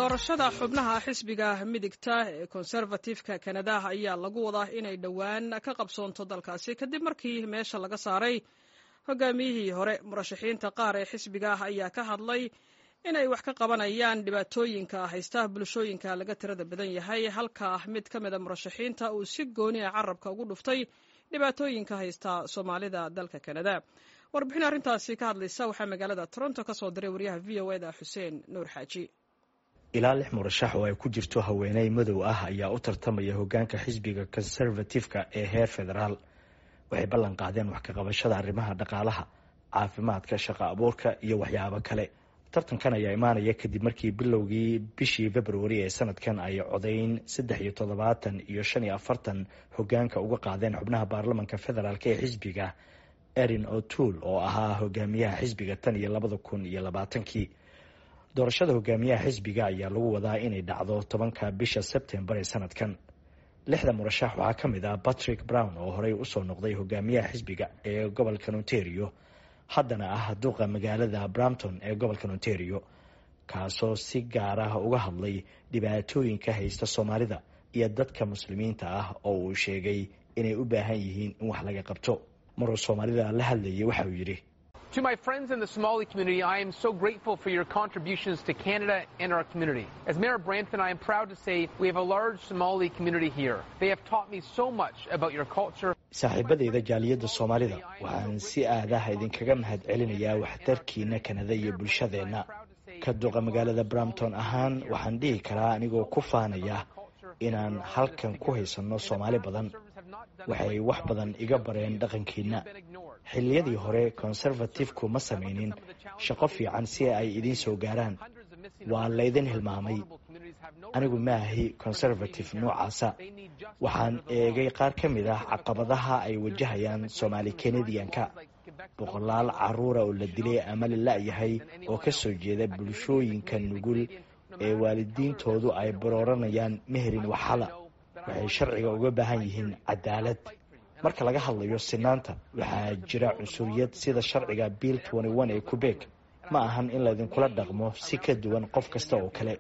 doorashada xubnaha xisbiga midigta ee konservatifka kanada ayaa lagu wadaa inay dhowaan ka qabsoonto dalkaasi kadib markii meesha laga saaray hogaamiyihii hore murashaxiinta qaar ee xisbiga ayaa ka hadlay inay wax ka qabanayaan dhibaatooyinka haysta bulshooyinka laga tirada badan yahay halka mid ka mida murashaxiinta uu si gooni a carabka ugu dhuftay dhibaatooyinka haysta soomaalida dalka kanada warbixin arrintaasi ka hadlaysa waxaa magaalada toronto ka soo diray waryaha v o eda xuseen nuur xaaji ilaa lix murashax oo ay ku jirto haweeney madow ah ayaa u tartamaya hogaanka xisbiga konservatifka ee heer federaal waxay ballan qaadeen wax ka qabashada arrimaha dhaqaalaha caafimaadka shaqo abuurka iyo waxyaabo kale tartankan ayaa imaanaya kadib markii bilowgii bishii februari ee sanadkan ay codayn saddex iyo toddobaatan iyo shan iyo afartan hogaanka uga qaadeen xubnaha baarlamanka federaalk ee xisbiga erin o'toole oo ahaa hogaamiyaha xisbiga tan iyo labada kun iyo labaatankii doorashada hogaamiyaha xisbiga ayaa lagu wadaa inay dhacdo tobanka bisha sebtembar ee sanadkan lixda murashax waxaa ka mid ah patrick brown oo horey usoo noqday hogaamiyaha xisbiga ee gobolka ontario haddana ah duqa magaalada brampton ee gobolka ontario kaasoo si gaar ah uga hadlay dhibaatooyinka haysta soomaalida iyo dadka muslimiinta ah oo uu sheegay inay u baahan yihiin in wax laga qabto maruu soomaalida la hadlayay waxa uu yidhi To my friends in the Somali community, I am so grateful for your contributions to Canada and our community. As Mayor of Brampton, I am proud to say we have a large Somali community here. They have taught me so much about your culture. saaxiibadayda jaaliyadda soomaalida waxaan si aadaha idinkaga mahad celinayaa waxtarkiina kanada iyo bulshadeenna ka duqa magaalada brampton ahaan waxaan dhihi karaa anigoo ku faanaya inaan halkan ku haysanno soomaali badan waxay wax badan iga bareen dhaqankiina xilliyadii hore konservatifku ma samaynin shaqo fiican si ay idiin soo gaaraan waa laydin hilmaamay anigu maahi conservative noocaasa waxaan eegay qaar ka mid ah caqabadaha ay wajahayaan soomaali kanadiyanka boqolaal caruura oo la dilay ama la la-yahay oo ka soo jeeda bulshooyinka nugul ee waalidiintoodu ay barooranayaan meherin waxala waxay sharciga uga baahan yihiin cadaalad marka laga hadlayo sinaanta waxaa jira cunsuriyad sida sharciga bill ee quebec ma ahan in laydinkula dhaqmo si ka duwan qof kasta oo kale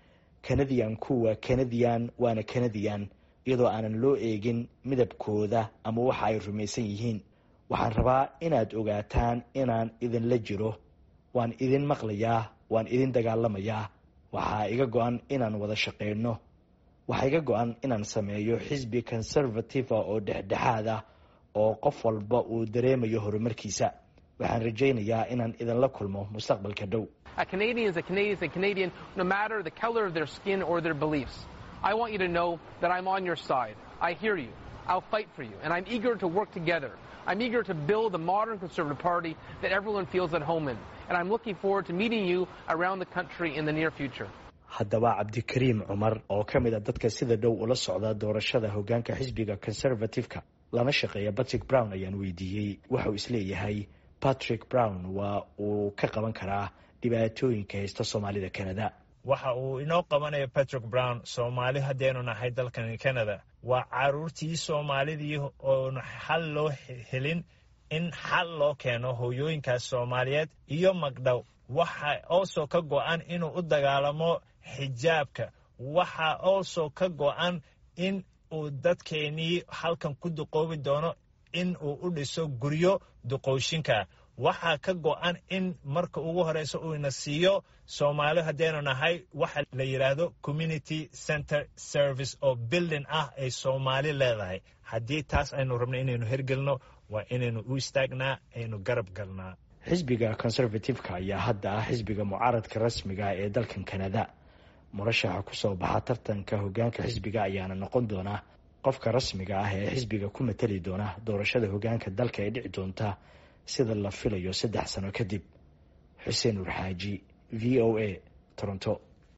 kanadiyanku waa kanadiyan waana kanadiyan iyadoo aanan loo eegin midabkooda ama waxa ay rumaysan yihiin waxaan rabaa inaad ogaataan inaan idinla jiro waan idin maqlayaa waan idin dagaalamayaa waxaa iga go-an inaan wada shaqeyno waxaa iga go-an inaan sameeyo xisbi conservative oo dhexdhexaad ah oo qof walba uu dareemayo horumarkiisa waxaan rajaynayaa inaan idinla kulmo mustaqbalka dhow A Canadian is a Canadian is a Canadian no matter the color of their skin or their beliefs. I want you to know that I'm on your side. I hear you. I'll fight for you. And I'm eager to work together. I'm eager to build a modern Conservative Party that everyone feels at home in. And I'm looking forward to meeting you around the country in the near future. haddaba cabdikariim cumar oo ka mid a dadka sida dhow ula socda doorashada hogaanka xisbiga conservatifeka lana shaqeeya patrick brown ayaan weydiiyey waxauu isleeyahay patrick brown waa uu ka qaban karaa dhibaatooyinka haysta soomaalida canada waxa uu inoo qabanaya patrick brown soomaali haddaynu nahay dalkan canada waa caruurtii soomaalidii oon xal loo helin in xal loo keeno hooyooyinkaas soomaaliyeed iyo magdhow waxa oosoo ka go-an inuu u dagaalamo xijaabka waxa oosoo ka go-an in uu dadkeenii halkan ku duqoobi doono in uu u dhiso guryo duqooshinka waxaa ka go-an in marka ugu horeysa uu ina siiyo soomaali haddaynu nahay waxa la yidhaahdo community center service oo bilding ah ay soomaali leedahay haddii taas aynu rabno inaynu hergelno waa inaynu u istaagnaa aynu garab galnaa xisbiga conservativeka ayaa hadda ah xisbiga mucaaradka rasmiga ee dalkan kanada murashaxa kusoo baxa tartanka hogaanka xisbiga ayaana noqon doona qofka rasmiga ah ee xisbiga ku matali doona doorashada hogaanka dalka ee dhici doonta sida la filayo saddex sano kadib xuseen urxaaji v o a toronto